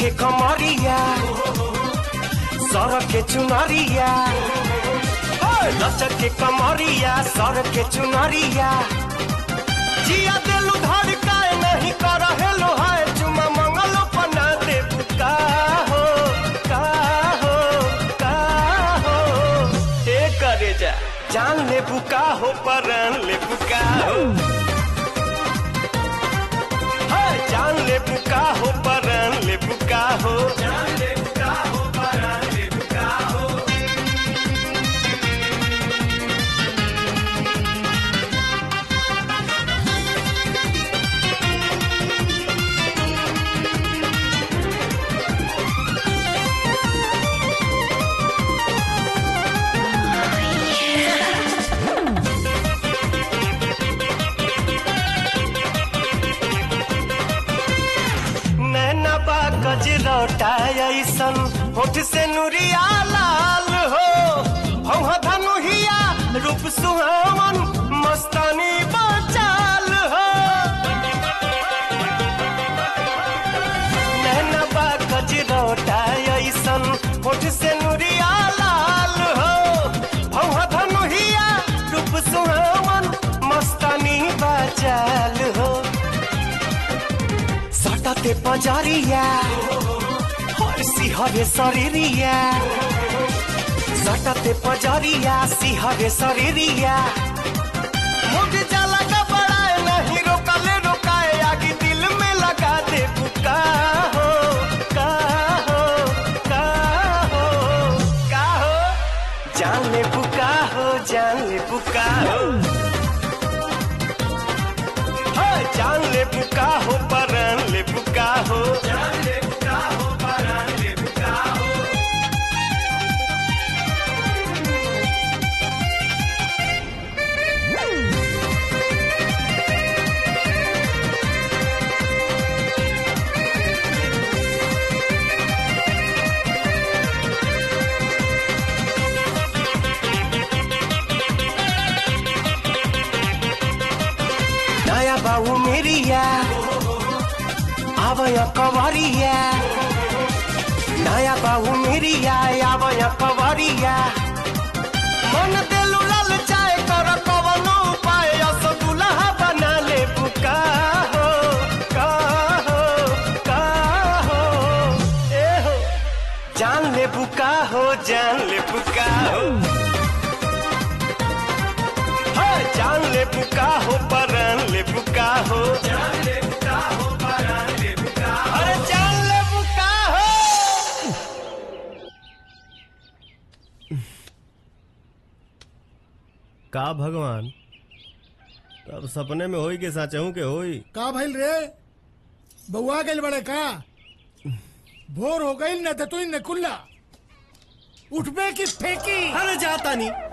के कमरिया सर के चुनरिया ओए, लचक के कमरिया सर के चुनरिया जिया दिलु धड़काए नहीं कर हेलो हाय चुमा मंगलो पना दे का हो का हो का हो ए करे जा जान ले बुका हो परान ले बुका हो हाय, जान ले बुका हो परान ले बुका हो जान ले बुका हो परान ले बुका हो नैना बा गजरौटा ऐसन होठ से नुरिया लाल हो भौहा धनुहिया रूप सुहावन मस्तानी बचाल हो नैना बा गजरौटा ऐसन होठ से नुरिया लाल हो भौहा धनुहिया रूप सुहावन मस्तानी बचाल हो सटते पजरिया हर सिहरे शरीरिया सटते पजरिया सिहरे शरीरिया मुझ जाला घबराए नहीं रोकले रोकाए आगे दिल में लगा दे बुका हो का हो का हो का हो जान ले बुका हो जान ले बुका हो हाय, जान ले बुका हो परान ले बुका हो जान ले बुका हो परान ले बुका हो नया बाबू मेरिया आवय कवरिया नया बाबू मेरिया आवय कवरिया मन देलु लाल चाय कर कवनो उपाय अस दुल्हा बना ले बुका हो का हो का हो ए हो जान ले बुका हो जान ले बुका हो हाय, जान ले बुका हो परान ले बुका हो जान ले बुका हो परान ले बुका अरे जान ले बुका हो का भगवान अब सपने में होई के साचहू के होई का भइल रे बउआ गइल बड़े का भोर हो गइल न तो तू न कुल्ला उठबे की फेंकी अरे जाता नहीं